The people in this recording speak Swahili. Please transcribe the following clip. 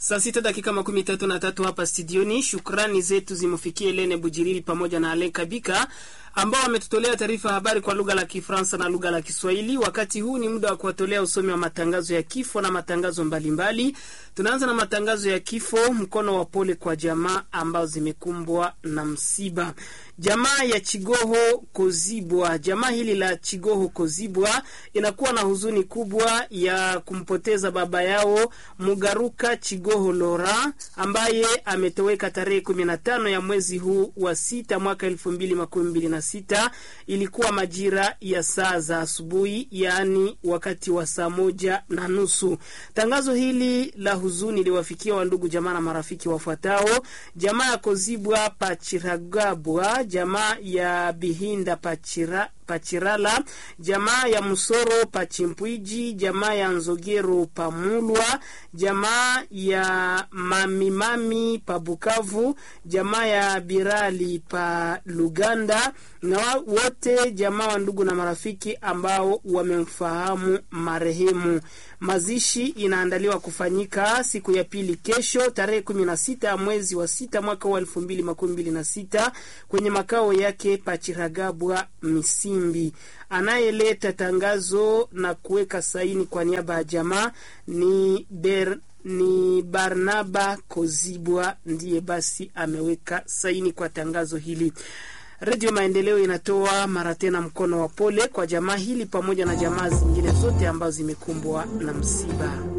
Saa sita dakika makumi tatu na tatu hapa studioni. Shukrani zetu zimufikie Lene Bujiriri pamoja na Alen Kabika ambao wametutolea taarifa habari kwa lugha la Kifaransa na lugha la Kiswahili. Wakati huu ni muda wa kuwatolea usomi wa matangazo ya kifo na matangazo mbalimbali mbali. Tunaanza na matangazo ya kifo. Mkono wa pole kwa jamaa ambao zimekumbwa na msiba. Jamaa ya Chigoho Kozibwa, jamaa hili la Chigoho Kozibwa inakuwa na huzuni kubwa ya kumpoteza baba yao Mugaruka Chigoho Lora ambaye ametoweka tarehe kumi na tano ya mwezi huu wa sita mwaka elfu mbili makumi mbili na sita. Ilikuwa majira ya saa za asubuhi, yaani wakati wa saa moja na nusu. Tangazo hili la huzuni liwafikia wandugu jamaa na marafiki wafuatao: jamaa ya Kozibwa Pachiragabwa, jamaa ya Bihinda Pachira Pachirala, jamaa ya Musoro Pachimpwiji, jamaa ya Nzogero Pamulwa, jamaa ya Mamimami pa Bukavu, jamaa ya Birali pa Luganda na wote jamaa wa ndugu na marafiki ambao wamemfahamu marehemu. Mazishi inaandaliwa kufanyika siku ya pili kesho tarehe kumi na sita ya mwezi wa sita mwaka wa elfu mbili makumi mbili na sita kwenye makao yake Pachiragabwa Misimbi. Anayeleta tangazo na kuweka saini kwa niaba ya jamaa ni ber ni Barnaba Kozibwa ndiye basi ameweka saini kwa tangazo hili. Redio Maendeleo inatoa mara tena mkono wa pole kwa jamaa hili pamoja na jamaa zingine zote ambazo zimekumbwa na msiba.